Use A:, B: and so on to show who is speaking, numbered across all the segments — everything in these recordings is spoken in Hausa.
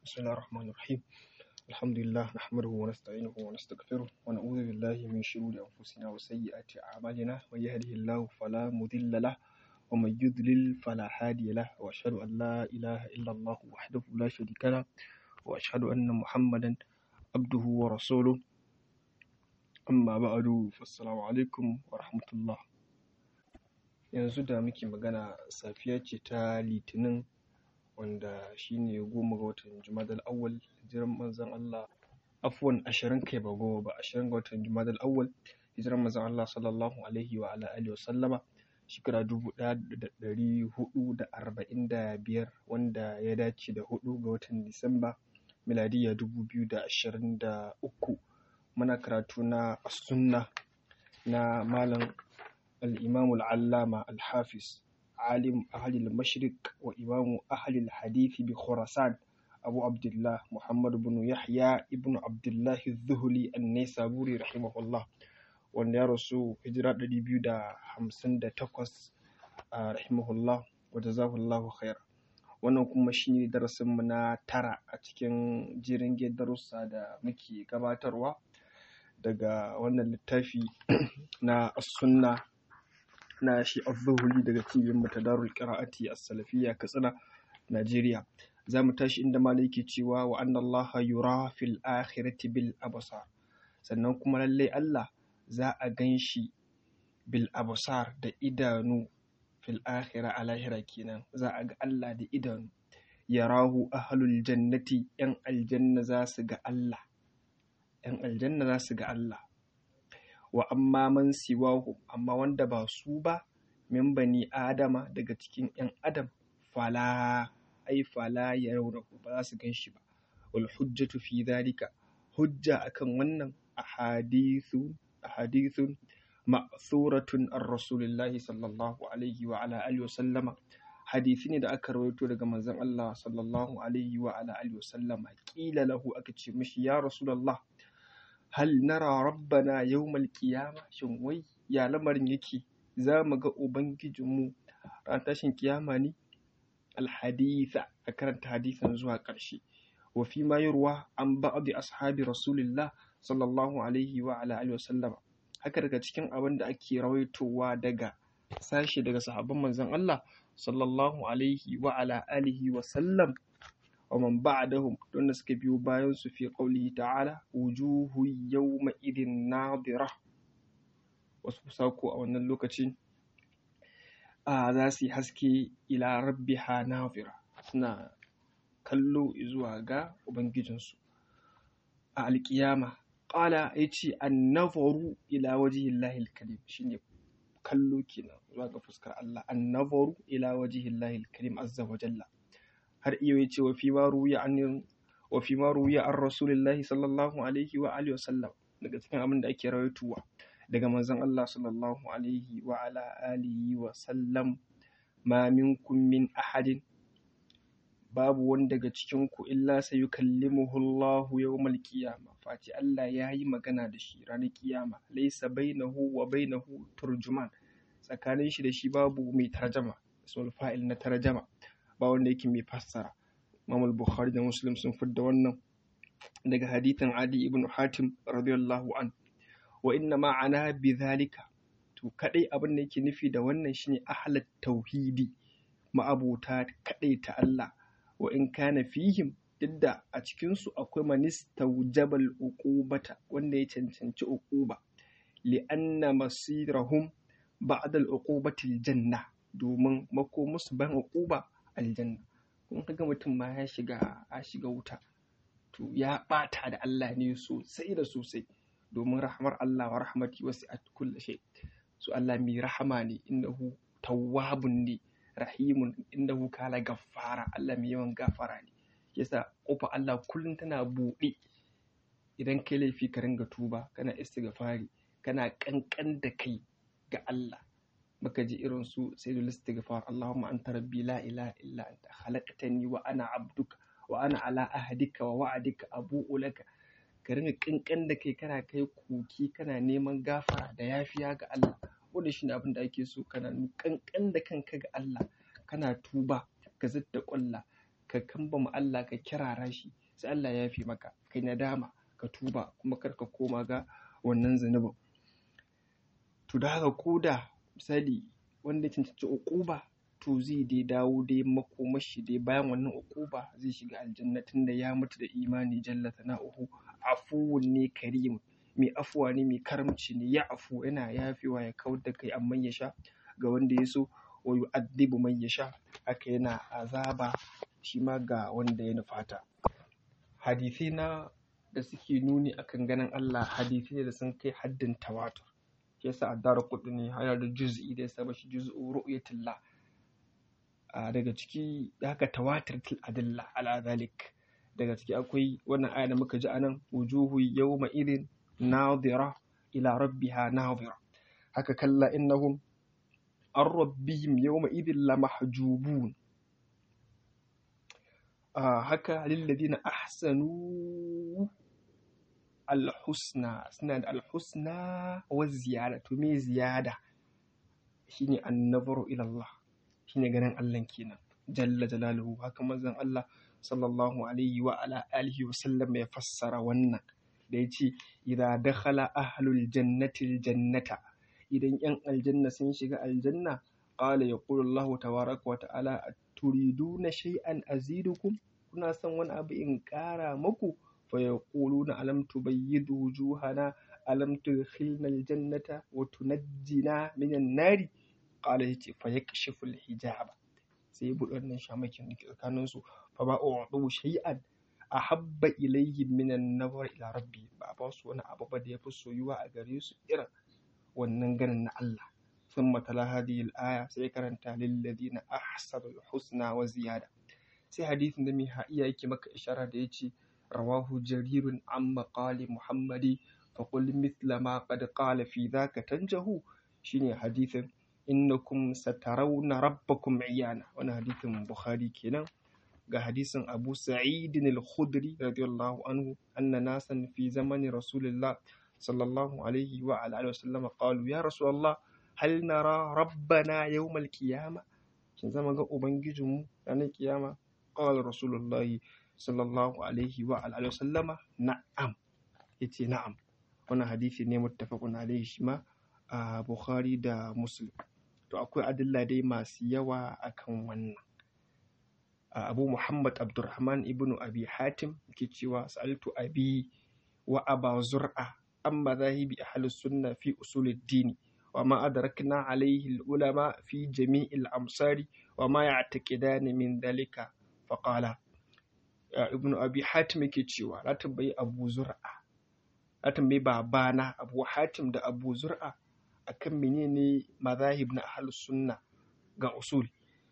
A: بسم الله الرحمن الرحيم الحمد لله نحمده ونستعينه ونستغفره ونعوذ بالله من شرور أنفسنا وسيئات أعمالنا من يهده الله فلا مضل له ومن يضلل فلا هادي له وأشهد أن لا إله إلا الله وحده لا شريك له وأشهد أن محمدا عبده ورسوله أما بعد فالسلام عليكم ورحمة الله yanzu da muke magana safiya ce ta litinin wanda shine goma ga watan jumadal awwal hijiran manzon Allah afwan ashirin kai ba goma ba ashirin ga watan jumadal awwal hijiran manzon Allah sallallahu alaihi wa ala alihi wa sallama shekara dubu ɗaya da ɗari huɗu da arba'in da biyar wanda ya dace da huɗu ga watan disamba miladiya dubu biyu da ashirin da uku muna karatu na sunna na malam الإمام العلامة الحافظ عالم أهل المشرق وإمام أهل الحديث بخراسان أبو عبد الله محمد بن يحيى ابن عبد الله الذهلي النيسابوري رحمه الله wanda ya rasu hijira ɗari biyu da hamsin da takwas a rahimahullah wa jazahullahu khair wannan kuma shine darasinmu na tara a cikin jirin darussa da muke gabatarwa daga wannan littafi na sunna na shi az-zuhuli daga cibiyar matadarul qira'ati as-salafiyya katsina Najeriya za mu tashi inda malai yake cewa wa anna Allah yura fil akhirati bil absar sannan kuma lallai Allah za a ganshi bil absar da idanu fil akhira a lahira kenan za a ga Allah da idanu yarahu ahlul jannati yan aljanna za su ga Allah yan aljanna za su ga Allah wa amma man siwahu amma wanda ba su ba min bani adama daga cikin yan adam fala ai fala ya raurahu ba za su gan shi ba wal hujjatu fi dhalika hujja akan wannan ahadithu ahadithun ma'thuratun ar rasulillahi sallallahu alaihi wa ala alihi wa sallama hadisi ne da aka rawaito daga manzon Allah sallallahu alaihi wa ala alihi wa sallama kila lahu aka ce mishi ya rasulullah hal nara rabbana yawmal qiyama shin wai ya lamarin yake za mu ga ubangijinmu ran tashin kiyama ne alhaditha a karanta hadisan zuwa ƙarshe wa fi ma yurwa an ba'd ashabi rasulillah sallallahu alaihi wa ala alihi wasallama haka daga cikin abin da ake rawaitowa daga sashe daga sahabban manzon Allah sallallahu alaihi wa ala alihi wa sallam ومن بعدهم دون suka biyo bayan su fi qaulihi ta'ala wujuhu yawma idin nadira wasu sako a wannan lokacin a za su yi haske ila rabbiha nadira suna kallo zuwa ga ubangijinsu a alkiyama qala yace annazaru ila wajhillahi alkarim shine kallo kenan zuwa ga fuskar Allah annazaru ila wajhillahi alkarim azza wa jalla har iya ya ce wa fi ma ruya an wa fi ma ruya an rasulillahi sallallahu alaihi wa alihi wasallam daga cikin abin da ake rawaituwa daga manzon Allah sallallahu alaihi wa ala alihi wa sallam ma minkum min ahadin babu wani daga cikin ku illa sayukallimuhu Allah yawmal qiyama fati Allah ya yi magana da shi ranar kiyama laysa bainahu wa bainahu turjuman tsakanin shi da shi babu mai tarjama sul fa'il na tarjama ba wanda yake mai fassara Imam Bukhari da Muslim sun fidda wannan daga hadithin Adi ibn Hatim radiyallahu an wa inna ma'ana bi zalika to kadai abin da yake nufi da wannan shine ahlat tauhidi ma'abota kadai ta Allah wa in kana fihim didda a cikin su akwai manistawjabal uqubata wanda ya cancanci uquba li'anna masirahum ba'da al-uqubati al-janna domin makomusu ban uquba aljanna kun kaga mutum ma ya shiga a shiga wuta to ya bata da Allah ne sosai da sosai domin rahmar Allah wa rahmati wasi'at kulli shay so Allah mai rahama ne innahu tawwabun ne rahimun innahu kala gaffara Allah mai yawan gafara ne yasa kofa Allah kullum tana buɗe idan kai laifi ka ringa tuba kana istighfari kana kankan da kai ga Allah baka ji irin su sai da istighfar Allahumma anta rabbi la ilaha illa anta khalaqtani wa ana abduka wa ana ala ahdika wa wa'adika abu'u laka ka ringa kankan da kai kana kai koki kana neman gafara da yafiya ga Allah wanda shine abin da ake so kana kankan da kanka ga Allah kana tuba ka zadda ƙwalla ka kambama Allah ka kirara shi sai Allah ya yafe maka kai nadama ka tuba kuma kar ka koma ga wannan zunubin to da haka koda misali wanda ya cancanci uquba to zai dai dawo dai makomashi dai bayan wannan uquba zai shiga aljanna tunda ya mutu da imani jalla sana'uhu afuwun ne karim mai afuwa ne mai karamci ne ya afu yana yafewa ya kawar da kai amma ya sha ga wanda ya so wa yu'adhibu man yasha haka yana azaba shi ma ga wanda ya nufata hadisai na da suke nuni akan ganin Allah hadisai da sun kai haddin tawatur shi yasa addara ne yana da juz'i da ya saba shi juz'u ru'yatillah a daga ciki haka tawatirtul adilla ala zalik daga ciki akwai wannan aya da muka ji anan wujuhu yawma idin nadira ila rabbiha nadira haka kalla innahum an rabbihim yawma idin lamahjubun haka lilladina ahsanu alhusna suna da alhusna wa ziyada to me ziyada shine annabaru ila Allah shine ganin Allah kenan jalla jalaluhu haka manzon Allah sallallahu alaihi wa ala alihi wa sallam ya fassara wannan da yace idza dakhala ahlul jannati aljannata idan yan aljanna sun shiga aljanna qala yaqulu Allah tabaraka wa ta'ala turiduna shay'an azidukum kuna son wani abu in ƙara maku fa yaquluna alam tubayyidu wujuhana alam tudkhilna aljannata wa tunajjina minan nari qala yace fa yakshifu alhijaba sai ya buɗe wannan shamakin da ke tsakanin su fa ba u'du shay'an ahabba ilayhim minan nazar ila rabbi ba ba su wani abu ba da yafi soyuwa a gare su irin wannan ganin na Allah ثم تلا هذه الآية سيكرنت للذين أحسنوا الحسنى وزيادة sai hadisin da mai iya yake maka ishara da ya ce rawahu jarirun an maƙali muhammadi faƙul mithla ma qad qala fi dhaka tanjahu shine hadisin innakum satarawna rabbakum iyana wannan hadisin bukhari kenan ga hadisin abu sa'id al-khudri radiyallahu anhu anna nasan fi zamani rasulillah sallallahu alaihi wa alihi wa sallam qalu ya rasulullah hal nara rabbana yawmal qiyamah shin zama ga ubangijinmu ranar kiyama قال رسول الله صلى الله عليه وعلى آله وسلم نعم yace na'am wannan hadisi ne muttafaqun alaihi shi ma a Bukhari da Muslim to akwai adilla dai masu yawa akan wannan Abu Muhammad Abdurrahman ibn Abi Hatim yake cewa sa'altu abi wa aba zur'a an madhahibi ahli sunna fi usuluddin wa ma adrakna alaihi ulama fi jami'il amsari wa ma ya'taqidani min dhalika faƙala ibnu abi hatim yake cewa na tambayi abu zur'a na tambayi babana abu hatim da abu zur'a akan menene mazahib na ahlus sunna ga usul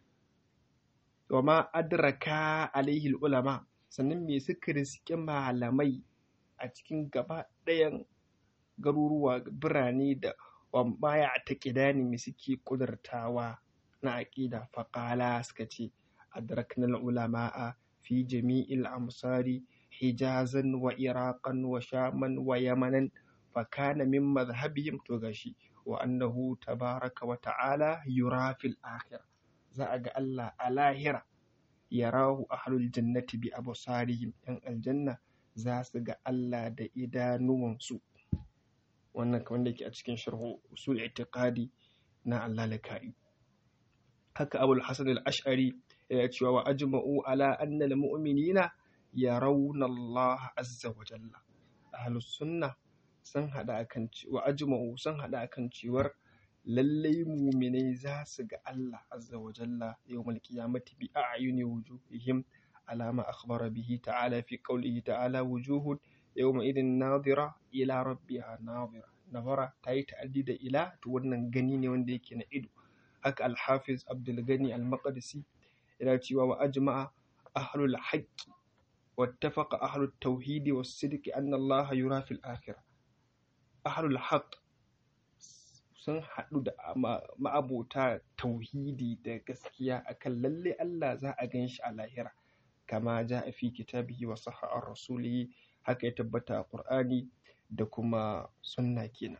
A: wa ma adraka alaihi ulama sannan me suka riske malamai a cikin gaba ɗayan garuruwa birane da wa ma ya taƙidani me suke ƙudurtawa na aƙida faƙala suka ce أدركنا العلماء في جميع الأمصار حجازا وعراقا وشاما ويمنا فكان من مذهبهم تغشي وأنه تبارك وتعالى يرى في الآخرة زاغ الله الاهرة يراه أهل الجنة بأبصارهم أن الجنة زاسغ الله دا إدانوانسو wannan kamar da ke a cikin sharhu usul itiqadi na Allah laka'i haka abul hasan al-ash'ari yana cewa wa ajma'u ala anna al-mu'minina yarawna Allah azza wa jalla ahlus sunna sun hada akan wa ajma'u sun hada akan cewar lallai mu'minai za su ga Allah azza wa jalla yawmal qiyamati bi a'yuni wujuhihim ala ma akhbara bihi ta'ala fi qawlihi ta'ala wujuhun yawma idin nadira ila rabbiha nadira nazara tayi ta'addi da ila to wannan gani ne wanda yake na ido haka al-hafiz abdul gani al-maqdisi yana cewa wa ajma'a ahlul haqqi wattafaqa ahlut tauhidi was sidqi anna Allah yura fil akhirah ahlul haqq sun haɗu da ma'abota tauhidi da gaskiya akan lalle Allah za a gan shi a lahira kama ja a fi kitabihi wa sahha rasulihi haka ya tabbata a Qur'ani da kuma sunna kenan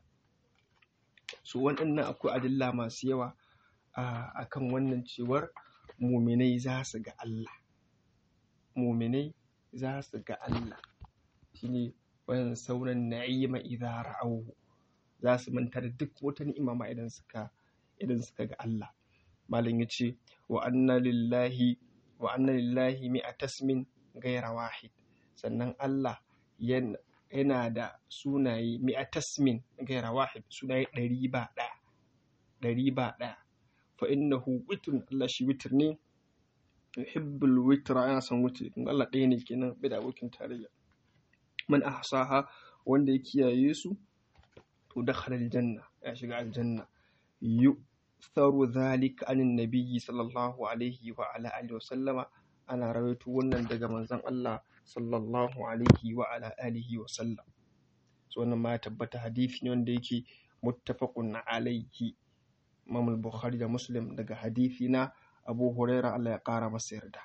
A: su waɗannan akwai adilla masu yawa a kan wannan cewar muminai za su ga Allah muminai za su ga Allah shine wayan sauran na'ima idza ra'awhu za su manta da duk wata ni'ima ma idan suka idan suka ga Allah malam yace wa anna lillahi wa anna lillahi mi'atasmin gaira wahid sannan Allah yana da sunaye mi'atasmin gaira wahid sunaye ɗari ba ɗaya ɗari ba ɗaya fa innahu witrun Allah shi witr ne yuhibbul witra yana son witr kun Allah ɗaya ne kenan bai da abokin tarayya man ahsaha wanda ya kiyaye su to dakhala aljanna ya shiga aljanna yuktharu dhalika anin nabiyyi sallallahu alaihi wa ala alihi wa sallama ana rawaito wannan daga manzon Allah sallallahu alaihi wa ala alihi wa sallam so wannan ma ya tabbata hadisi ne wanda yake muttafaqun alaihi Imam Bukhari da Muslim daga hadisi na Abu Huraira Allah ya kara masa yarda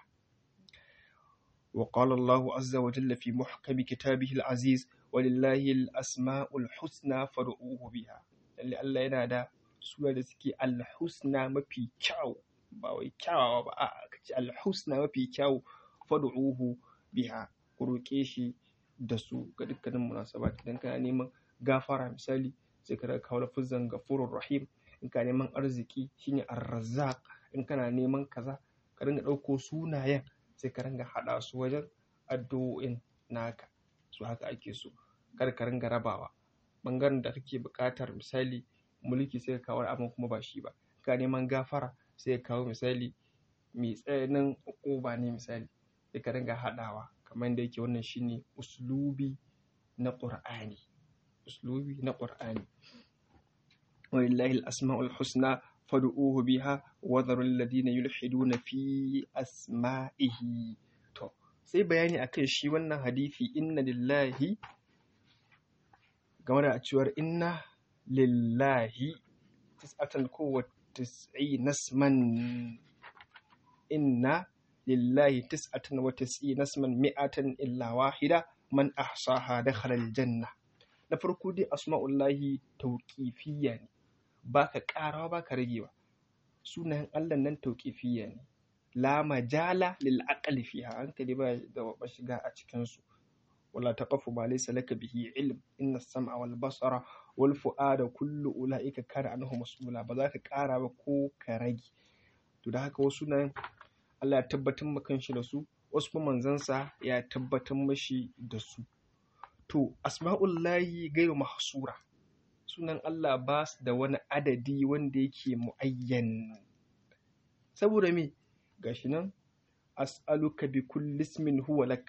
A: وقال الله عز وجل في محكم كتابه العزيز ولله الأسماء الحسنى فادعوه بها اللي الله ينادى سورة سكي الحسنى ما في كاو باوي كاو با الحسنى ما في كاو فادعوه بها كروكيشي da su ga dukkanin munasabat idan kana neman gafara misali sai ka kawo lafuzan gafurur rahim in ka neman arziki shine ar-razzaq in kana neman kaza ka dinga ɗauko sunayen sai ka ringa haɗa su wajen addu'o'in naka su haka ake so kar ka ringa rabawa ɓangaren da kake buƙatar misali mulki sai ka kawo abin kuma ba shi ba ka neman gafara sai ka kawo misali mai tsananin uquba ne misali sai ka ringa haɗawa kamar yadda yake wannan shine uslubi na qur'ani uslubi na qur'ani walillahi al-asma'ul husna fad'uhu biha wa dharul ladina yulhiduna fi asma'ihi to sai bayani akan shi wannan hadisi inna lillahi game da cewar inna lillahi tis'atan ko wa tis'ina nasman inna lillahi tis'atan wa tis'ina nasman mi'atan illa wahida man ahsaha dakhala aljanna na farko dai asma'ullahi tauqifiyya ne baka karawa baka ragewa sunayen Allah nan tauqifiyya ne la majala lil aqli fiha hankali ba da ba shiga a cikin su wala taqafu ma laysa laka bihi ilm inna as-sam'a wal basara wal fu'ada kullu ulaika kana anhu mas'ula ba za ka kara ba ko ka rage to da haka wasu nan Allah ya tabbatar maka shi da su wasu kuma manzansa ya tabbatar mashi da su to asma'ullahi gairu mahsura sunan Allah ba su da wani adadi wanda yake mu'ayyan saboda me gashi nan as'aluka bi kulli ismin huwa lak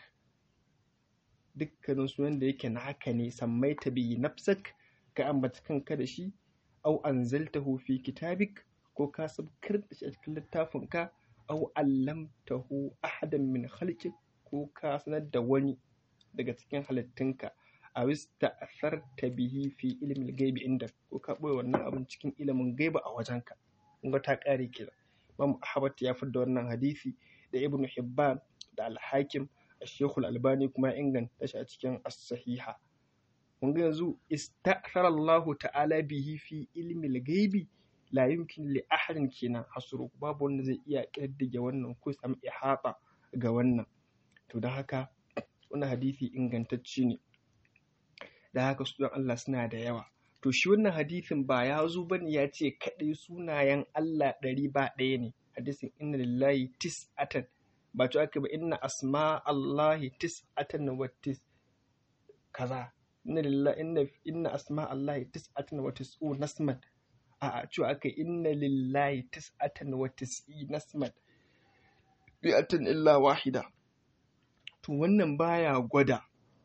A: dukkanin sunan da yake naka ne sammaita bi nafsak ka ambata kanka da shi au anzaltahu fi kitabik ko ka sabkar da shi a cikin littafinka au allamtahu ahadan min khalqik ko ka sanar da wani daga cikin halittunka a wista asarta bihi fi ilimin gaibi inda ko ka ɓoye wannan abin cikin ilimin gaiba a wajenka kun ga ta ƙare kira Imam Ahmad ya da wannan hadisi da Ibn Hibban da Al-Hakim Sheikh Al-Albani kuma ya inganta shi a cikin As-Sahiha kun ga yanzu ista'thara Allah ta'ala bihi fi ilmi gaibi la yumkin li ahadin kenan hasru babu wanda zai iya ƙididdige wannan ko samu ihata ga wannan to don haka wannan hadisi ingantacce ne da haka sunan Allah suna da yawa to shi wannan hadisin ba ya zo bane ya ce kaɗai sunayen Allah ɗari ba ɗaya ne hadisin inna lillahi tis'atan ba to aka ba inna asma Allahi tis'atan wa tis kaza inna lillahi inna inna asma Allahi tis'atan wa tis'u nasman a a cewa aka inna lillahi tis'atan wa tis'i nasman bi'atan illa wahida to wannan baya gwada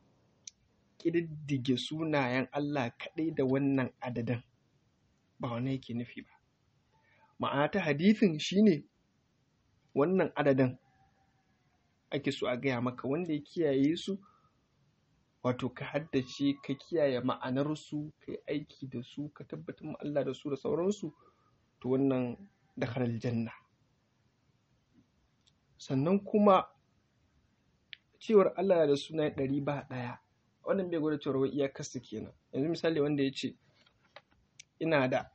A: ƙididdige sunayen Allah kaɗai da wannan adadin ba wani yake nufi ba ma'ana ta hadithin shine wannan adadin ake so a gaya maka wanda ya kiyaye su wato ka haddace ka kiyaye ma'anarsu ka yi aiki da su ka tabbatar ma Allah da su da sauransu to wannan da janna sannan kuma cewar Allah da suna ɗari ba ɗaya wannan bai gwada cewar wai iyakarsa kenan yanzu misali wanda ya ce ina da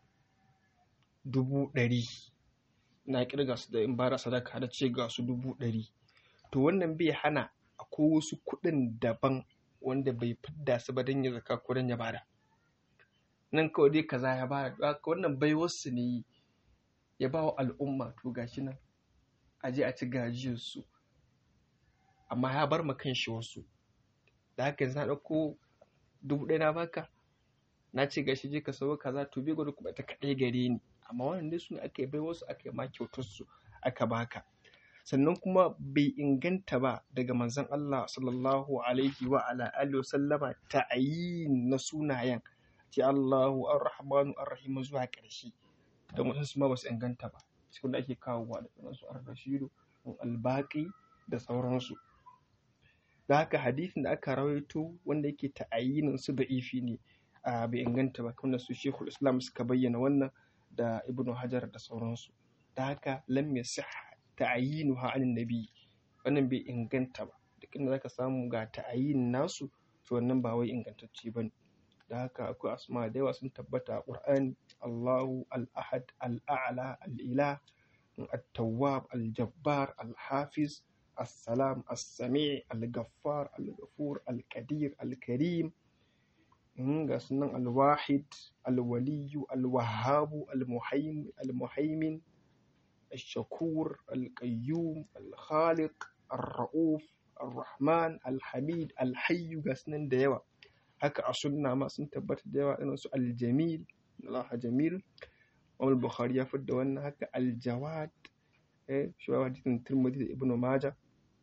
A: dubu ɗari na kirga su da in bara sadaka da ce ga su dubu ɗari to wannan bai hana akwai wasu kuɗin daban wanda bai fidda su ba don ya zaka ko don ya bada nan kawai dai kaza ya bada haka wannan baiwarsu ne ya ba wa al'umma to gashi nan a je a ci gajiyar su amma ya bar ma kanshi wasu da haka yanzu na ɗauko dubu ɗaya na baka na ce gashi je ka sayo kaza to bai gwada kuma ta kaɗai gare ni amma wannan dai su ne aka yi bai wasu aka yi ma kyautar su aka baka sannan kuma bai inganta ba daga manzon Allah sallallahu alaihi wa ala alihi wa sallama ta'ayin na sunayen ce Allahu ar-Rahmanu ar-Rahim zuwa ƙarshe don wasu su ma ba su inganta ba cikin da ake kawowa da su ar-Rashidu al-Baqi da sauransu da haka hadisin da aka rawaito wanda yake ta'ayinin su da ifi ne a bai inganta ba kuma su Sheikhul Islam suka bayyana wannan da Ibn Hajar da sauransu da haka lam yasih ta'ayinuha anin nabi wannan bai inganta ba duk inda zaka samu ga ta'ayin nasu to wannan ba wai ingantacce bane da haka akwai asma da yawa sun tabbata a Qur'ani Allahu al-Ahad al-A'la al-Ilah at-Tawwab al-Jabbar al-Hafiz السلام السميع الغفار الغفور القدير الكريم ga sunan alwahid alwaliyu alwahabu almuhaimin almuhaimin الشكور القيوم الخالق الرؤوف الرحمن الحميد الحي ga sunan da yawa haka a sunna ma sun tabbata da yawa irin su aljamil Allah jamil Imam Bukhari ya fidda wannan haka aljawad eh shi wa hadisin Tirmidhi da Ibn Majah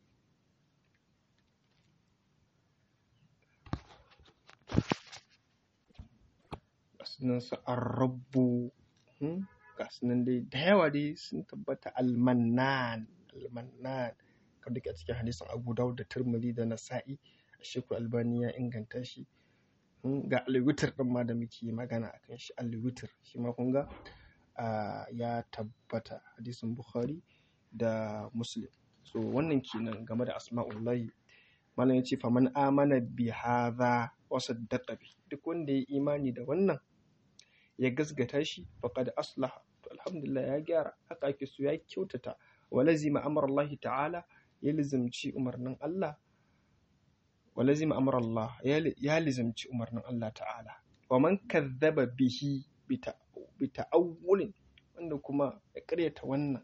A: sunan su arrabu ga sunan dai da yawa dai sun tabbata almannan almannan kan duka cikin hadisin abu dawud da turmuli da nasa'i shekul albani ya inganta shi ga alwitir din ma da muke magana akan shi alwitir shi ma kun ga ya tabbata hadisin bukhari da muslim so wannan kenan game da asma'ullahi malam ya ce faman amana bi hadha wa saddaqa bi duk wanda ya imani da wannan ya gasgata shi faqad aslaha to alhamdulillah ya gyara haka ake so ya kyautata wa lazima amara Allah ta'ala ya lizimci umarnin Allah wa lazima amara Allah ya lizimci umarnin Allah ta'ala wa man kazzaba bihi bi ta'awulin wanda kuma ya karyata wannan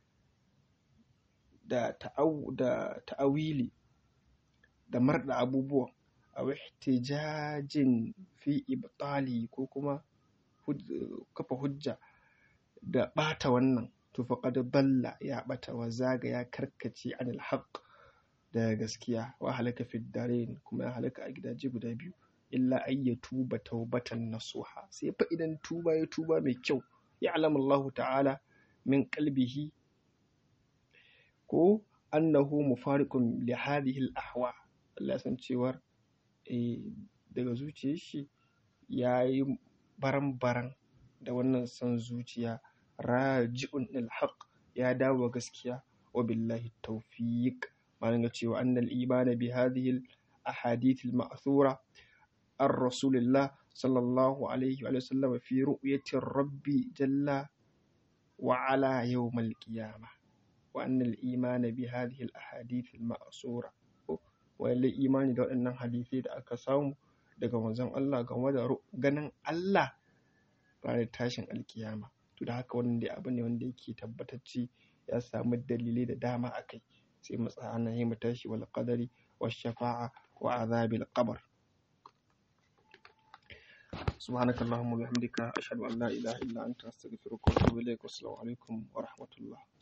A: da ta'awili da marda abubuwan a ihtijajin fi ibtali ko kuma kafa hujja da ɓata wannan to faqad balla ya ɓata wa zaga ya karkace anil haqq da gaskiya wa halaka fi darain kuma ya halaka a gidaje guda biyu illa ay ya tuba taubatan nasuha sai fa idan tuba ya tuba mai kyau ya alamu Allah ta'ala min qalbihi ko annahu mufariqun li hadhihi al ahwa Allah ya san cewar daga zuciyar shi yayi baran-baran da wannan son zuciya raji'un ilhaq ya dawo gaskiya wa billahi tawfiq malan ga cewa annal imana bi hadhihi al ahadith al ma'thura ar rasulillah sallallahu alaihi wa sallam fi ru'yati rabbi jalla wa ala yawm al qiyamah wa annal imana bi hadhihi al ahadith al ma'thura wa imani da waɗannan hadisai da aka samu daga manzon Allah game da ganin Allah ranar tashin alkiyama to da haka wannan dai abu ne wanda yake tabbatacce ya samu dalilai da dama a kai sai mu tsaya nan mu tashi wal qadari wash shafa'a wa azabil qabr سبحانك اللهم وبحمدك أشهد أن لا إله إلا أنت أستغفرك وأتوب إليك والسلام عليكم ورحمة الله